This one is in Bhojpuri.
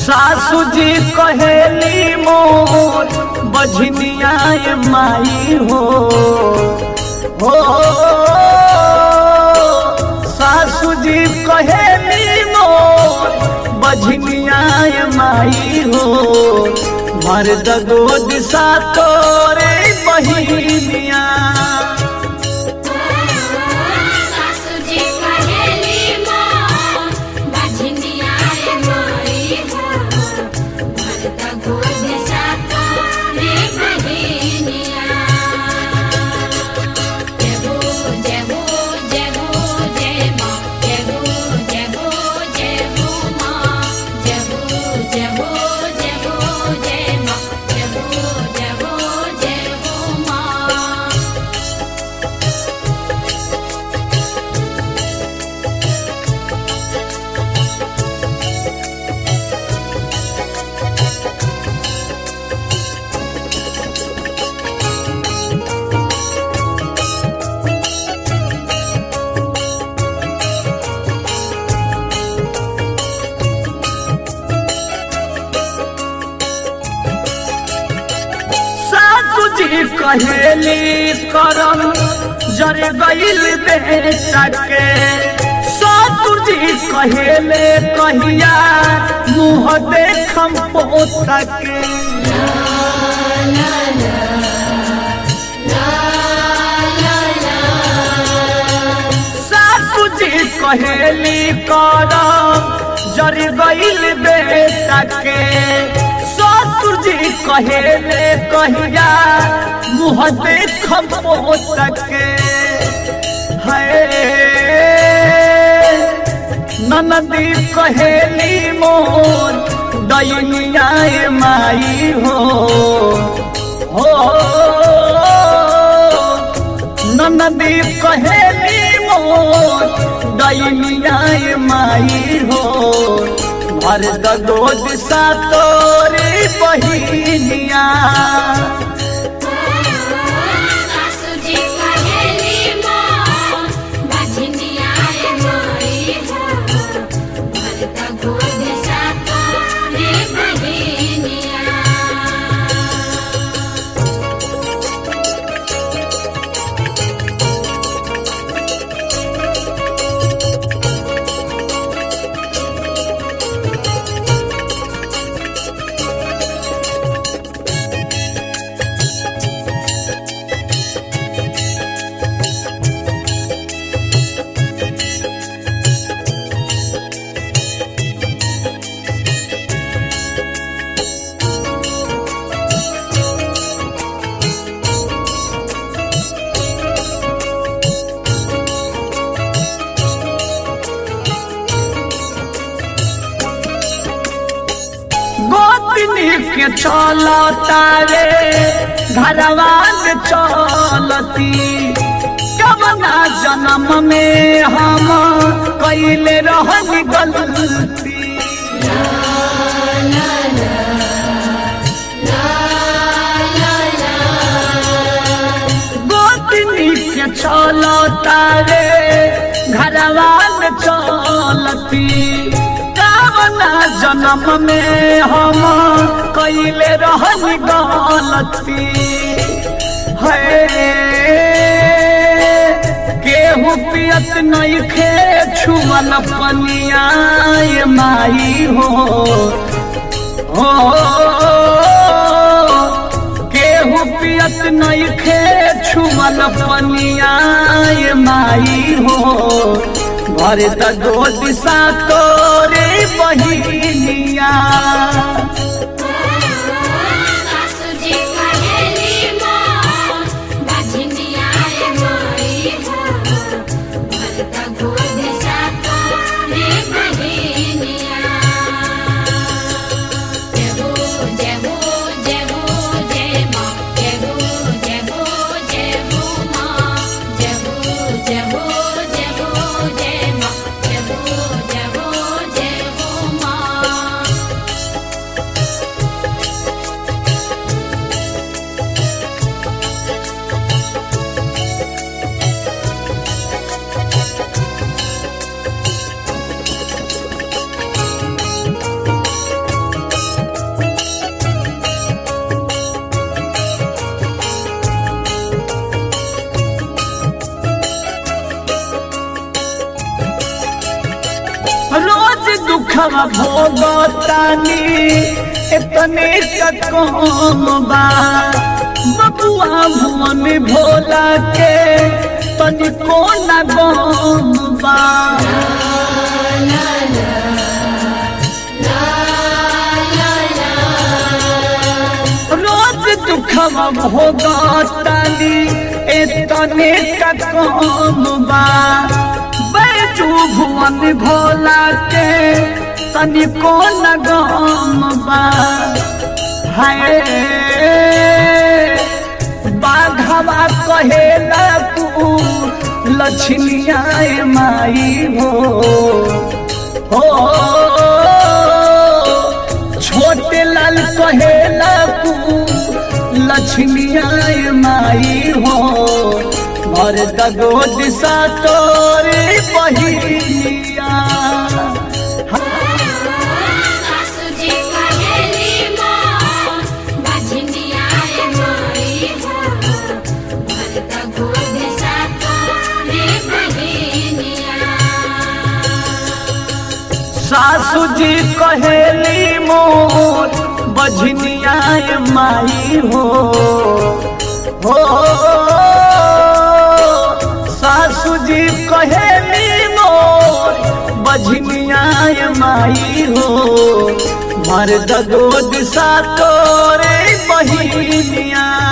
सासू जी कहेली मोर बझनिया माई हो हो सासू जी कहेली मोर बझनिया माई हो मर्द दो दिशा तोरे बहिनिया सासू जी कहेली मोर बझनिया माई हो भरत गोद सातो रे बहिनिया जय हो जय हो जय हो जय माँ जय हो जय हो जय हो माँ जय हो जय हो जय हो जय माँ जय हो जय हो जय हो माँ सासू जी कहेली करम जर गईल बेटा के सासू जी कहेले कहिया मुँह देखम पोता के सासू जी कहेली करम जर गईल बेटा के ससुर जी कहेले कहिया मुँह देखम पोता के है ननदी कहेली मोर दैनिया माई हो हो ननदी कहेली मोर दैनिया माई हो भर दो दिशा तोरी बहिनिया सासू जी कहेली मोर बझनिया माई हो भरत गोद सातो रे बहिनिया गोतनी के चलो तारे घरवान चलती कबना जन्म में हम कैले रहन गलती गोतनी के चलो तारे घरवान चलती कावना जन्म में हम कैले रहन गलती है केहू पियत नहीं खे छुअल पनिया ये माई हो हो केहू पियत नहीं खे छुअल पनिया ये माई हो घर त दो दिशा तोरे बहिनिया सासू जी कहेली मोर बझनिया माई हो भरत गोद सातो रे बहिनिया जय हो जय हो जय हो जय माँ जय हो जय हो जय हो माँ जय हो जय हो जय हो जय माँ जय हो जय हो जय हो माँ दुखवा भोगतानी इतने कम बा बबुआ भुवन भोला के तनिको न गम बा रोज दुखवा भोगतानी इतने कम बा बैजू भुवन भोला के तनिको न गम बा हाय बाघवा कहेला तू लक्ष्मिया माई हो हो छोटे लाल कहेला तू लक्ष्मिया माई हो और दगो दिशा तोरे बहिनिया सासु जी कहेली मोर बजनिया ए माई हो भरत गोद सातो रे बहिनिया सासू जी कहेली मोर बझनिया माई हो हो सासू जी कहेली मोर बझनिया माई हो मर्द दो दिशा तोरे बहिनिया